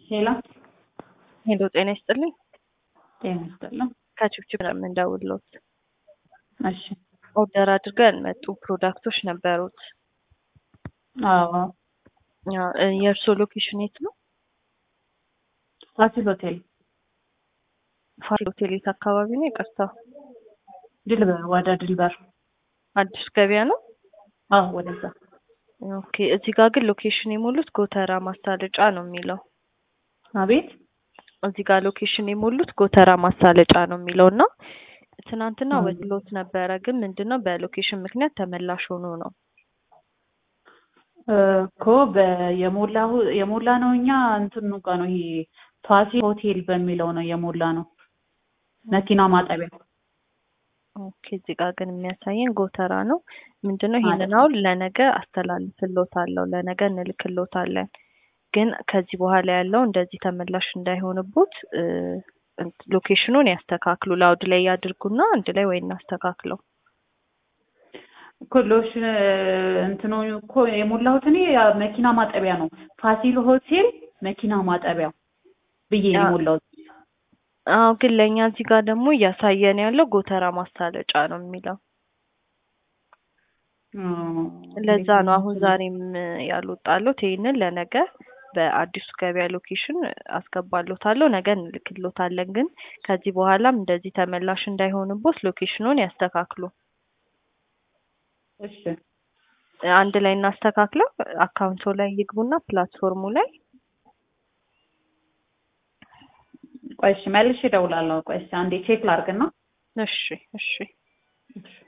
ሄሎ ሄሎ ጤና ይስጥልኝ። ጤና ይስጥልኝ። ከችብችብ ነው የምንደውልዎት። እሺ ኦርደር አድርገን መጡ ፕሮዳክቶች ነበሩት። አዎ አዎ፣ እ የእርስዎ ሎኬሽን የት ነው? ፋሲል ሆቴል ፋሲል ሆቴል የት አካባቢ ነው? ይቅርታ ድልበር፣ ወደ ድልበር። አዲስ ገበያ ነው። አዎ ወደዛ። ኦኬ። እዚህ ጋር ግን ሎኬሽን የሞሉት ጎተራ ማሳለጫ ነው የሚለው። አቤት እዚህ ጋር ሎኬሽን የሞሉት ጎተራ ማሳለጫ ነው የሚለው እና ትናንትና እ ወጥሎት ነበረ፣ ግን ምንድነው በሎኬሽን ምክንያት ተመላሽ ሆኖ ነው። እኮ በየሞላ የሞላ ነው። እኛ እንትኑ ጋር ነው ይሄ ፋሲል ሆቴል በሚለው ነው የሞላ ነው መኪና ማጠቢያ ኦኬ። እዚህ ጋር ግን የሚያሳየን ጎተራ ነው። ምንድነው ማለት ይሄንን ነው። አሁን ለነገ አስተላልፍሎታለሁ፣ ለነገ እንልክሎታለን። ግን ከዚህ በኋላ ያለው እንደዚህ ተመላሽ እንዳይሆንቦት እ እንት- ሎኬሽኑን ያስተካክሉ። ላውድ ላይ ያድርጉና አንድ ላይ ወይ እናስተካክለው። እኮ ሎሽን እንትኑ እኮ የሞላሁት እኔ ያ መኪና ማጠቢያ ነው። ፋሲል ሆቴል መኪና ማጠቢያ ብዬ ነው አ- የሞላሁት። አዎ ግን ለእኛ እዚህ ጋር ደግሞ እያሳየን ያለው ጎተራ ማሳለጫ ነው የሚለው። እ ለዛ እንዴት ነው አሁን እንትን ዛሬም ያልወጣሎት። ይሄንን ለነገ በአዲሱ ገበያ ሎኬሽን አስገባሎታለሁ። ነገ እንልክሎታለን። ግን ከዚህ በኋላም እንደዚህ ተመላሽ እንዳይሆንቦት ሎኬሽኑን ያስተካክሉ። እሺ አንድ ላይ እናስተካክለው። አካውንቶ ላይ ይግቡና ፕላትፎርሙ ላይ ቆይ እሺ መልሼ እደውላለሁ። ቆይ እስኪ አንዴ ቼክ ላድርግና እሺ እሺ እሺ